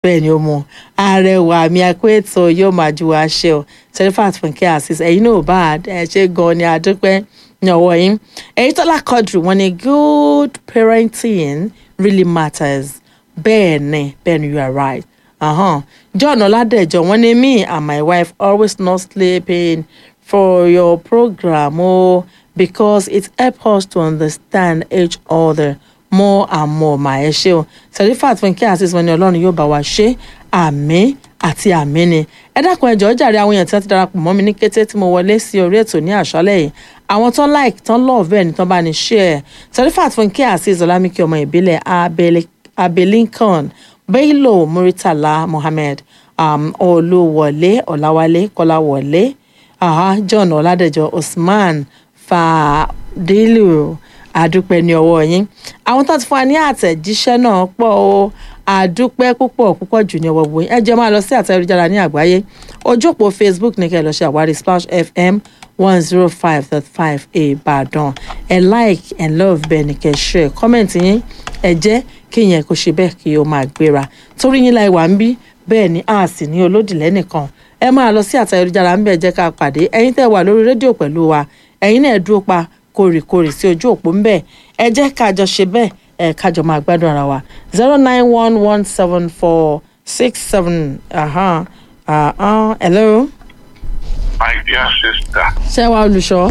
bẹ́ẹ̀ ni ó mọ arẹwà mi akóètò yóò máa ju aṣẹ o serifat funke asis ẹ̀yin náà ò bá ẹ ṣe gan ni adúpẹ́ ní ọwọ́ yín èyí tọ́lá kọdù wọn ni good parenting really matters bẹ́ẹ̀ ni bẹ́ẹ̀ ni you are right uh-huh. john ọládẹjọ wọn ni me and my wife always not sleeping for your program oh, because it help us to understand each other more and more mà ẹ ṣe o serifat fúnkẹ́ àṣìṣe wọn ni ọlọ́run yóò bá wa ṣe àmì àti àmì ni ẹ dákun ẹ jọ̀ọ́ jàre àwọn èèyàn tí wọ́n ti darapọ̀ mọ́ mi ní kété tí mo wọlé sí orí ètò ní àṣálẹ́ yìí àwọn tán like tán love ẹ̀ ní tán bá ní share serifat fúnkẹ́ àṣìṣe ọlámíkì ọmọ ìbílẹ̀ abelinkan bello muritala mohammed um, olúwọlé ọ̀làwálé kọ́láwọlé uh, john ọládẹjọ usman fàdílù àdúpẹ́ ní ọwọ́ yín àwọn tó ti fún wa ní àtẹ̀jíṣẹ́ náà pọ̀ o àdúpẹ́ púpọ̀ púpọ̀ jù ní ọwọ́ gbòyìn ẹ jẹ́ máa lọ sí àtẹ̀jára ní àgbáyé ojú òpó facebook ní kẹ́ ẹ lọ ṣe àwárí splash fm one zero five dot five ìbàdàn ẹ like ẹ love bẹ́ẹ̀ ni kẹ́ ẹ share comment yín ẹ jẹ́ kí yẹn kó ṣe bẹ́ẹ̀ kí o máa gbéra torí yín láì wà ń bí bẹ́ẹ̀ ni a sì ní olódìlẹ́ nìkan ẹ máa lọ sí àtẹ̀jára ń bẹ̀ jẹ́ ká pàdé ẹ̀yin tẹ́ wà lórí rédíò pẹ̀lú wa ẹ̀yin náà dúró pa kórìkórì sí ojú òpó ńbẹ ẹ jẹ́ kájọ ṣe bẹ́ẹ̀ ẹ kájọ máa gbádùn ara wa zero nine one one seven four six seven uh-huh. uh-huh. hello. my dear sister. ṣé wàá olùṣọ́.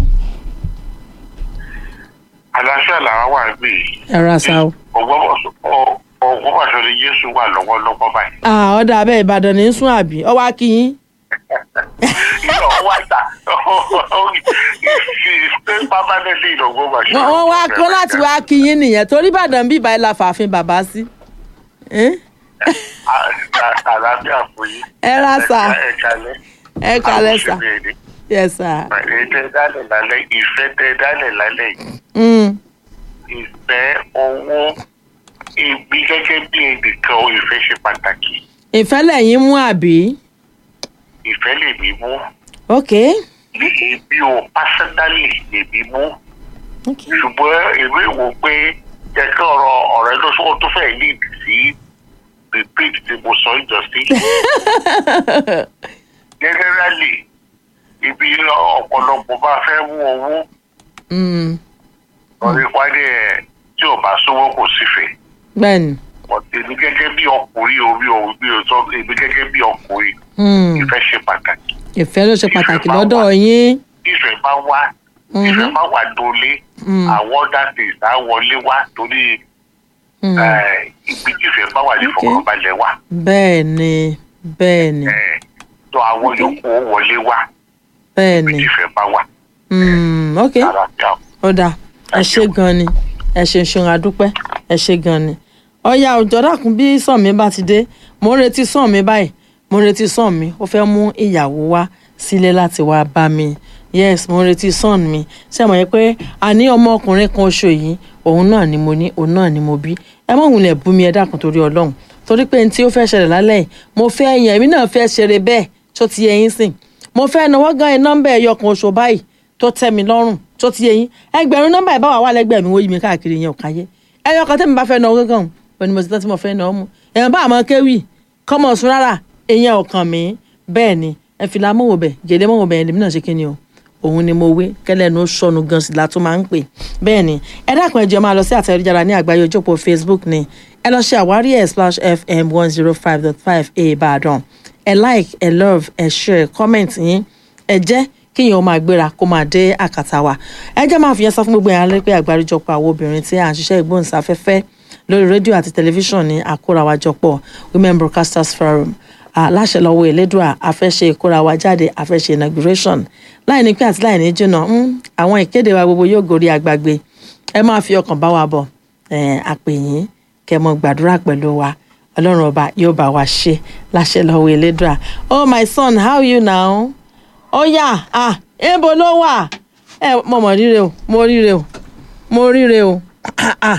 aláṣẹ làwọn wà bí. ẹ ra sa o. ògbómọ̀ṣọ́ ni jésù wà lọ́wọ́lọ́wọ́ báyìí. ọ̀dà abẹ́ ìbàdàn ní sún àbí ọwọ́ akínyín. Ilé ọwọ́ àtà ṣe pápánẹ́lì ìlọ́gbọ́mọ̀ṣọ́. wọ́n wá kó láti wá kínyín nìyẹn torí ìbàdàn bí ìbàdàn la fàáfin bàbá sí. àlàáfíà fún yín. ẹ ra sa ẹ kalẹ̀. ẹ kalẹ̀ sa yes sir. ètò ìdálẹ̀ lálẹ́ ìfẹ́ tẹ ìdálẹ̀ lálẹ́ yìí. Mm. ìfẹ́ owó ibi gẹ́gẹ́ bí ẹnìkan o ìfẹ́ ṣe pàtàkì. ìfẹ́ lẹ́yìn mú àbí. ìfẹ́ lè mí mú. ok. ní ibi o pásánálì lè mí mú. ok. ṣùgbọ́n èmi wò pé jẹ́ kí ọ̀rọ̀ ọ̀rẹ́ ló sọ tó fẹ́ ní ìdí sí repeat tí mo sọ ìjọsí. generally ibi ọ̀pọ̀lọpọ̀ bá fẹ́ mú owó Mm. lórí pàdé ẹ̀ tí ò bá sówó kò sífẹ̀ẹ́. bẹ́ẹ̀ni. èmi gẹ́gẹ́ bí ọkùnrin orí òun bí o sọ èmi gẹ́gẹ́ bí ọkùnrin Mm. ìfẹ́ ṣe pàtàkì. ìfẹ́ ló ṣe pàtàkì Ìfẹ́ bá lọ́dọ̀ wà. yín. ìfẹ́ bá wá ìfẹ́ bá wà dólé Mm. àwọn other things á wọlé wá torí Mm. eh, ibi tí ìfẹ́ bá wà ní Okay. ìfọkànbalẹ̀ wà. bẹ́ẹ̀ni bẹ́ẹ̀ni Eh, tó àwọn yòókù ó wọlé wá bẹ́ẹ̀ni. tí ìfẹ́ bá wà. Mm. ok Ara bí a- ó dáa ẹ ṣe gan ni ẹ ṣe ṣeun adúpẹ́ ẹ ṣe gan ni. ọ̀ya òjò dàkún bí sàn mi bá ti dé mo ń retí sàn mi báyìí mo ń retí sàn mi ó fẹ́ mú ìyàwó wá sílé láti wá bá mi yes mo ń retí sàn mi ṣé mo yẹ pé a ní ọmọkùnrin kan oṣù yìí òun náà ni mo ní òun náà ni mo bí ẹ má wulẹ̀ bú mi ẹ dákun torí ọlọ́run torí pé ní tí ó fẹ́ ṣẹlẹ̀ lálẹ́ yìí mo fẹ́ yẹn èmi náà fẹ́ ṣeré bẹ́ẹ̀ tó ti yẹ yín sìn mo fẹ́ náwó gan ẹ nọ́mbà ẹyọ kan oṣù báyìí tó tẹ́ mi lọ́rùn tó ti yẹ yín ẹgbẹ̀rún nọ́mbà ìbáwá wà lẹ́gbẹ̀ẹ́ mi wọ́n yí mi káàkiri yẹn ò káyé ẹyọ kan tẹ́mi bá fẹ́ náwó gángan ò ní mo ti tán tí mo fẹ́ náwó mu èèyàn bá àmọ́ kéwì kọ́mọ sùn rárá èèyàn ò kàn mí bẹ́ẹ̀ ni ẹ fi la mọ̀wò bẹ̀ gèlè mọ̀wò bẹ̀ ẹ̀lẹ́mí náà ṣe kí ni o òun ni mo wé kẹlẹ́nu sọnù gan sí la tún máa ń pè bẹ́ẹ̀ ni ẹ dákun ẹ jẹ́ máa lọ sí àtẹ̀jára ní àgbáyé ojókòó facebook ni ẹ lọ ṣe àwárí ẹ̀ splash fm one zero five dot five ìbàdàn ẹ like ẹ love ẹ share comment yín ẹ jẹ́ kíyàn ó máa gbéra kó máa dé àkàtà wa ẹ jẹ́ máa fi yẹn sọ fún gbogbo yẹn alẹ́ pé àgbáríjọpọ̀ àwọn obìnrin tí à ń ṣiṣẹ́ ìgbóhùnsáfẹ́fẹ́ lórí rédíò àti tẹlifíṣàn ní àkórawájọpọ̀ women broadcasters forum aláṣẹ lọ́wọ́ elédùà àfẹ́ṣe ìkórawa jáde àfẹ́ṣe inauguration láì ní pé àti láì ní jìnnà mm, àwọn ìkéde wa gbogbo yóò gorí agbágbé ẹ máa fi ọkàn bá wa bọ̀ eh, àpèyìn kẹ́ mọ gbàdúrà pẹ̀lú wa ọlọ́run ọba yóò bá wa ṣe láṣẹ lọ́wọ́ elédùà oh my son how are you now ó yá ah ebo ló wà ẹ mo mọ ríre o mo ríre o mo ríre o ah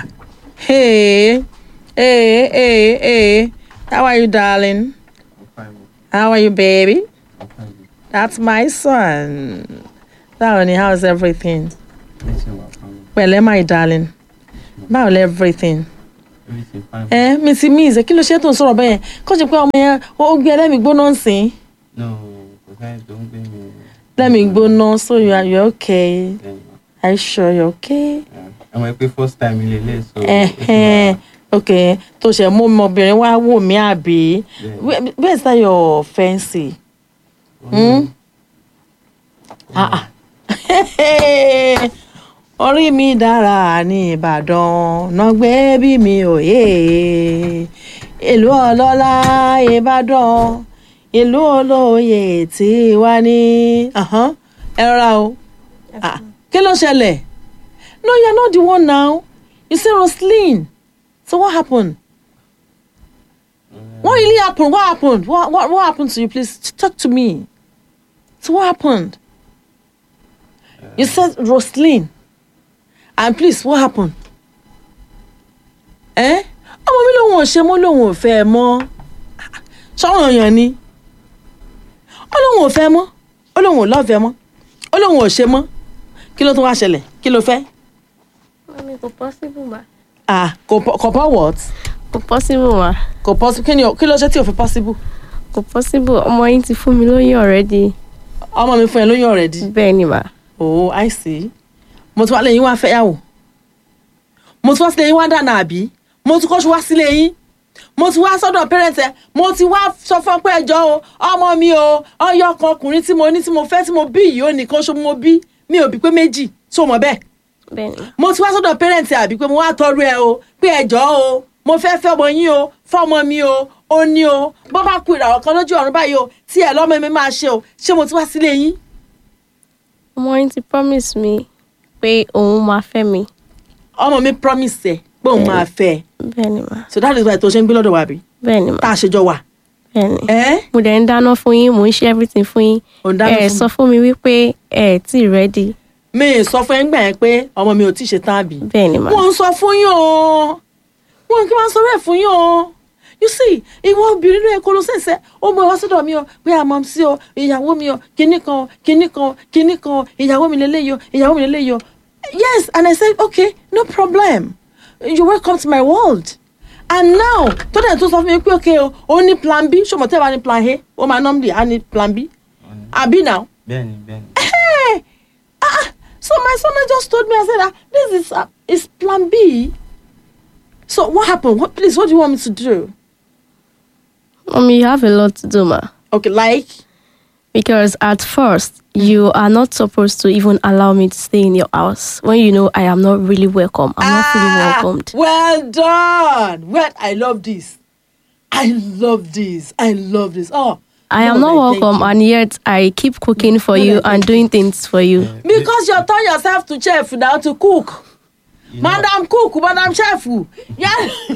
hey hey hey hey how are you darling how are you baby that's my son báwo ni how's everything pẹ̀lẹ́ my darling báwo ni everything everything fine. ẹ mi ti mí ìṣe kí ló ṣe tó ń sọ̀rọ̀ bẹ́ẹ̀ kó ṣe pé ọmọ yẹn ó gbé ẹlẹ́mìí gbóná ń sìn no kò sẹ́ni tó ń gbé mi ẹlẹ́mìí gbóná so you are you are okay lẹ́yìn. are you sure you are okay. ẹ mọ̀ pé first time ilé ilé so. Ẹ̀hẹ́n, ok tó ṣe mú ọmọbìnrin wá wò mí àbí Where- where is that your fancy. Hmm? Ah, ah. orí mi dára ní ìbàdàn nàgbé bí mi ò yé ìlú ọlọ́lá ìbàdàn ìlú olóye tí wá ní Ahan, ẹ rọra o Ah, kí ló ṣẹlẹ̀ no you are not the one now you say Roslyn so what happened what really happened what happened what, what, what happened to you please talk to me so what happened you said Roslyn and please what happened eh ọmọ mi lòun ò ṣe mọ́ lòun ò fẹ́ ẹ mọ́ ṣọ́run èèyàn ni ó lòun ò fẹ́ mọ́ ó lòun ò lọ́ọ̀fẹ́ mọ́ ó lòun ò ṣe mọ́ kí ló tún wá ṣẹlẹ̀ kí ló fẹ́ Mami, kò possible ma. ah kò pọ- kò pọ̀ what Kò possible ma. kò possible kí ni o- kí ló ṣe tí o fi possible Kò possible. Ọmọ yín ti fún mi lóyún already. ọmọ mi fún ẹ lóyún already Bẹ́ẹ̀ ni ma. oh i see mo ti wá lẹ́yìn wá fẹ́yàwó mo ti wá sílé yín wá dáná àbí mo ti kọ́ṣù wá sílé yín mo ti wá sọ́dọ̀ parent ẹ mo ti wá sọ fún ọ pé ẹjọ́ o ọmọ mi o ọyọ ọkọ ọkùnrin tí mo ní tí mo fẹ́ tí mo bí yìí ó nìkan ṣo mo bí mi ò bí pé méjì tó mọ̀ bẹ́ẹ̀ Bẹ́ẹ̀ ni ma. mo ti wá sọ́dọ̀ parent ẹ àbí pé mo wá tọrọ ẹ o pé ẹjọ́ o mo fẹ́ fẹ́ ọmọ yín o fọ́mọ mi o ó ní o bọ́ bá ku ìràwọ̀ kan lójú ọ̀run báyìí o tí ẹ lọ́mọ mi máa ṣe o ṣé mo ti wá sílé yín Ọmọ yín ti promise mi pé òun máa fẹ́ mi. ọmọ mi promise ẹ pé òun máa fẹ́ ẹ Bẹ́ẹ̀ ni ma. so that is why tó ṣe ń gbé lọ́dọ̀ wa bí Bẹ́ẹ̀ ni ma. tá a ṣe jọ wà. Bẹ́ẹ̀ ni. ẹ Mo dẹ̀ ń dáná fún yín, mò ń ṣe everything fún yín. ò ń dáná Ẹ fún sọ fún mi wípé ẹ tí ì ready. mi ì sọ fún ẹ ńgbà yẹn pé ọmọ mi ò tí ì ṣe tán àbí. Bẹ́ẹ̀ ni ma. wọ́n ń sọ fún yín o wọ́n kí wọ́n sọ bẹ́ẹ̀ fún yín o you see ìwọ obìnrin náà kó ló ṣẹ̀ṣẹ̀ ó mọ ìwá sọ́dọ̀ mi o pé àmọ́ sí o ìyàwó mi o kinní kan o kinní kan o kinní kan o ìyàwó mi lélẹ́yìí o ìyàwó mi lélẹ́yìí o yes and I said okay no problem you welcome to my world and now tó dẹ̀ tó sọ fún mi pé okay o ó ní plan b ṣọmọ tẹ́ ẹ bá ní plan a ó máa normally á ní plan b àbí now bẹ́ẹ̀ni bẹ́ẹ̀ni. hey ah so my son just told me i said ah this is uh, is plan b so what happened what please what do you want me to do Mommy, you have a lot to do ma. okay like Because at first, you are not supposed to even allow me to stay in your house when you know I am not really welcome. I'm not fully welcomed. well done well i love this i love this i love this oh I am Lord, not I thank welcome, you. and yet I keep cooking for Lord, I you thank and doing things for you. because you turn yourself to chef now to cook You know, madam cook madam chef yá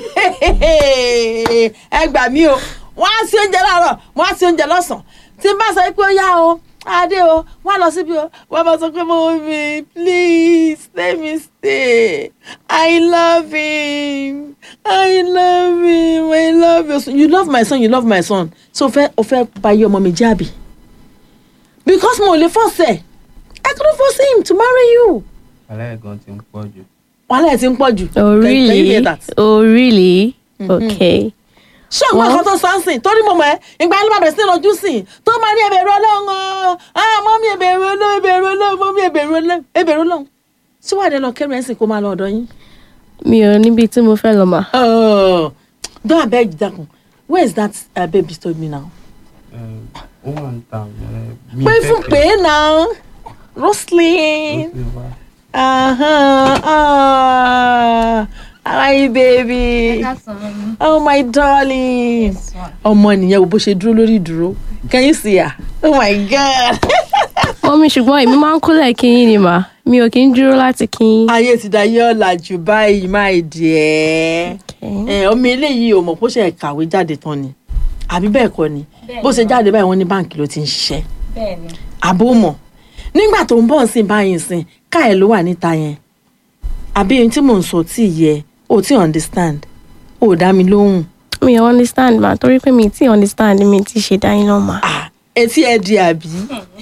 ẹ gbà mí o wọ́n á sí oúnjẹ láàárọ̀ wọ́n á sí oúnjẹ lọ́sàn tí n bá sọ pé ó yá o adé o wọ́n á lọ síbi o wọ́n bá sọ pé mo mi please let me stay i love him i love him i love you you love my son you love my son so o fẹ́ o fẹ́ bayé ọmọ mi jábì because mo ò lè force ẹ̀ i couldn't force him to marry you wàhálà ẹ̀gàn ti ń pọ̀ jù. wàhálà ẹ̀ ti ń pọ̀ jù. Oh, Can- can you hear really? that? Oh, really? Okay. ṣé ọgbọ́n Well- kan tó sọ ń sìn torí mo mọ̀ ẹ́ ìgbà yẹn ló máa bẹ̀rẹ̀ sí ní ojú sìn tó máa ní ẹbẹ̀rù ọlọ́run o ah mọ́mí ẹbẹ̀rù ọlọ́run ẹbẹ̀rù ọlọ́run mọ́mí ẹbẹ̀rù ọlọ́run ẹbẹ̀rù ọlọ́run tí wàá dé lọ kẹrù ẹ̀ sìn kó máa lọ ọ̀dọ̀ yín. Mi ò níbi tí mo fẹ́ lọ mà. Oh, don abeg dákun where is that uh, baby told me now. Ẹ, ó wà ń ta ẹ, mi pé fẹ́ fún pé- pé náà ó Roslyn. sì wá. Uh-huh. Ah, how are you baby? Oh my darling. ọmọ nìyẹn wo bó ṣe dúró lórí ìdúró can you see her? oh my god. Mọ́mí ṣùgbọ́n èmi máa ń kúnlẹ̀ kí yín ni mà. Mi ò kí ń dúró láti kí yín. ayé ti da yé ọ̀làjú báyìí máa dìẹ́ Okay. ẹ ọmọ eléyìí ò mọ̀ bó ṣe kàwé jáde tán ni àbí bẹ́ẹ̀ kọ́ ni bó ṣe jáde báyìí wọ́n ní báǹkì ló ti ń ṣiṣẹ́ àbó mọ̀ nígbà tó ń bọ̀ sí báyìí sìn ká ẹ̀ ló wà níta yẹn àbí ohun tí mò ń sọ tí ì yẹ ò tí understand ò dá mi lóhùn Mi ò understand mà torí pé mi ti understand mi ti ṣe dá yín náà mà. Ah, etí ẹ di àbí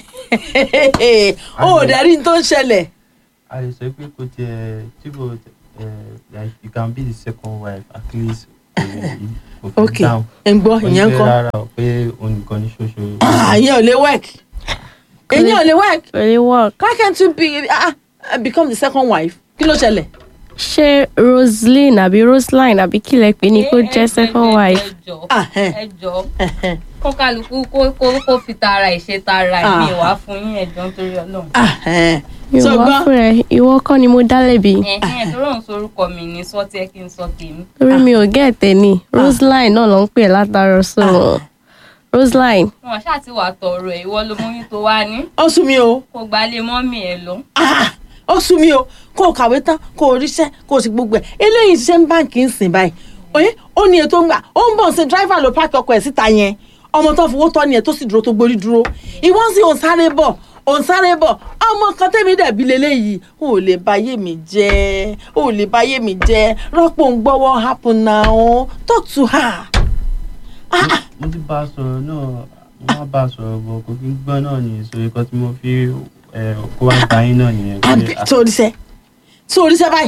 ó ò dẹ́rí ní tó ń ṣẹlẹ̀ a lè sọ pé kò tiẹ̀ tí kò uh, like you can be the second wife at least kò fi ok down ẹ ń gbọ́ ìyẹn ń Onífẹ́ kọ́ rárá o pé òun nìkan ní ṣoṣo Ah, ìyẹn ò lè work ìyẹn ò lè work really work. why can't you be ah, ah, become the second wife kí ló ṣẹlẹ̀. ṣé roseline àbí roseline àbí kí lẹ pè ní kó jẹ́ second wife. ẹjọ Ah, eh. ẹjọ Ẹhẹn. kó kálukú kó kó kó fi tara ìṣe tara Ah. mi wá fún yín ẹjọ nítorí Ọlọ́run. Ah, eh. mi ò So wá gbọ́ fún ẹ ìwọ kọ́ ni mo dá lẹ́bi ẹhìn tó rọrùn sorúkọ mi ní sọtí ẹ kí n sọ tèmi. torí mi ò gẹ́ ẹ̀tẹ̀ ni roseline náà ló ń pè látara so roseline wọn ṣáà ti wà tọrọ ẹ ìwọ ló mọyún tó wá ní ó sú mi o kó gbalé mọ́mì ẹ lọ. Ah, ó sú mi o kó o kàwé tán kó o ríṣẹ́ kó o sì gbogbo ẹ̀ eléyìí ṣiṣẹ́ ń báǹkì ń sìn báyìí oye ó ní ètò ń gbà ó ń bọ̀ ṣe dráìvà ló pààkì ọkọ̀ ẹ̀ síta yẹn ọmọ tó fowó tọ́ ni ẹ̀ tó sì dúró tó gborí dúró ìwọ́n sì òun sáré bọ̀ òun sáré bọ̀ ọmọ kan tẹ̀mí dẹ̀bi leléyìí ò lè báyé mi jẹ́ ò lè báyé mi jẹ́ rọ́pò ń gbọ́wọ́ happen now talk to her. Ah, ah, mo ti bá a sọ̀rọ̀ náà mo máa bá a sọ̀rọ̀ bọ̀ kò kí n gbọ́ náà nìyẹn sórí kan tí mo fi eh, kó wá gba yín náà nìyẹn pé àbí ah, tó oríṣẹ́ tó oríṣẹ́ báyìí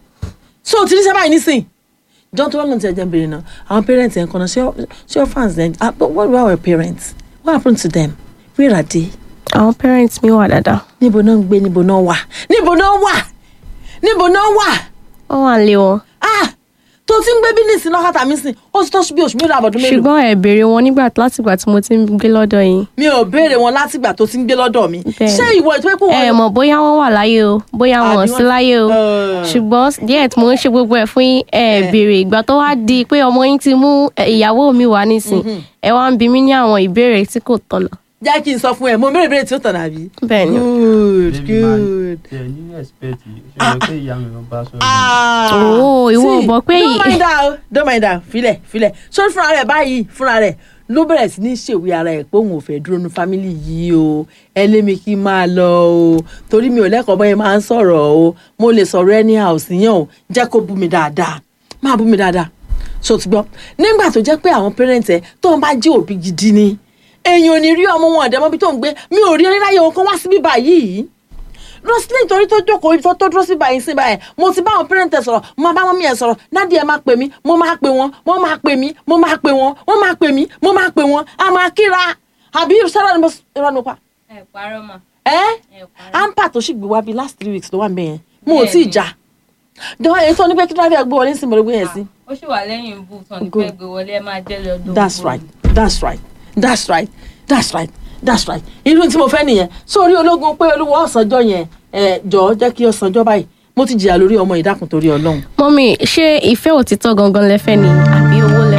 tó ti ríṣẹ́ báyìí nísìn john tó wọ́n lọ́n ti ẹ̀jẹ̀ bèrè náà àwọn parents ẹ̀ ń kọ́nà ṣé your fans dem ah but what about our parents what happened to them where are they àwọn parents mi wà dáadáa níbo náà ń gbé níbo náà wà níbo náà wà níbo náà wà wọ́n wà lé wọn ah tó ti ń gbé bínísì náà kàtà mí sìn ó ti tọ́sí bí oṣù mélòó àbọ̀dún mélòó ṣùgbọ́n ẹ béèrè wọn nígbà látìgbà tí mo ti ń gbé lọ́dọ̀ yín mi ò béèrè wọn látìgbà tó ti ń gbé lọ́dọ̀ mi Bẹ́ẹ̀. ṣé ìwọ ètò ẹ̀kọ́ ẹ wọn mọ̀ bóyá wọ́n wà láyé o bóyá wọn ò Àbí sí wọ́n- láyé o Eh. ṣùgbọ́n díẹ̀ tí mo ń ṣe gbogbo ẹ̀ fún yín ẹ béèrè ìgbà tó wá di pé ọmọ yín ti mú ẹ, ìyàwó mi wá nísìn ẹ wá ń bi mí ní àwọn ìbéèrè tí kò tọ̀nà jẹ́ kí n sọ fún ẹ mo béèrè béèrè tí ó tàn àbí. bẹ́ẹ̀ ni good baby man, good. tẹ ní respect yìí ṣe é pé ìyá mi ló bá sọ̀rọ̀ náà. Ah, Oh, ìwọ ò see, mọ̀ pé don't yìí- mind her o don't mind her filẹ̀ filẹ̀ sórí fúnra rẹ̀ báyìí fúnra rẹ̀ ló bẹ̀rẹ̀ sí ní ṣèwé ara ẹ̀ pé òun ò fẹ́ dúró nu fámìlì yìí o ẹ lé mi kí n máa lọ o torí mi ò lẹ́kọ̀ọ́ bọ́yẹn máa ń sọ̀rọ̀ o mo lè sọ̀rọ̀ ẹni àòsí yẹn o jẹ́ kó bú mi dáadáa máa bú mi dáadáa so ti gbọ́ nígbà tó jẹ́ pé àwọn parents ẹ̀ tó ń bá jí òbí gidi ni èèyàn ò ní rí ọmọ wọn ọ̀dẹ́mọ́bí tó ń gbé mi ò rí oníláyé wọn kán wá síbí báyìí roslyn torí tó jókòó ibi tó tó dúró sí báyìí sí báyìí mo ti bá àwọn pẹ́rẹ́ǹtẹ̀ sọ̀rọ̀ mo máa bá wọn mi ẹ̀ sọ̀rọ̀ dádì ẹ̀ máa pè mí mo máa pè wọ́n wọ́n máa pè mí mo máa pè wọ́n wọ́n máa pè mí mo máa pè wọ́n a máa kíra àbí sọ́dọ̀ ni mo rọ́ nípa ẹ parọ́ mà ẹ́ ẹ parọ́. ampa tó sì gbé wá bíi last three weeks tó wà ń bẹ̀ yẹn mo ò Bẹ́ẹ̀ni. tí ì já jọ̀wọ́ èyí tó ní pé kí driver gbé wọlé sí mo ló gbé yẹn sí. ó sì wà lẹ́yìn ibú tán ní Good. pẹ́ gbé wọlé ẹ máa jẹ́ lọ́dún. that's right that's right that's right that's right that's right irú tí mo fẹ́ nìyẹn sórí ológun pé olúwa ọ̀sánjọ́ yẹn ẹ jọ̀ọ́ jẹ́ kí ọ̀sánjọ́ báyìí mo ti jìyà lórí ọmọ ìdákùn torí ọlọ́run mọ́mí ṣé ìfẹ́ òtítọ́ gangan lẹ fẹ́ ni àbí owó lẹ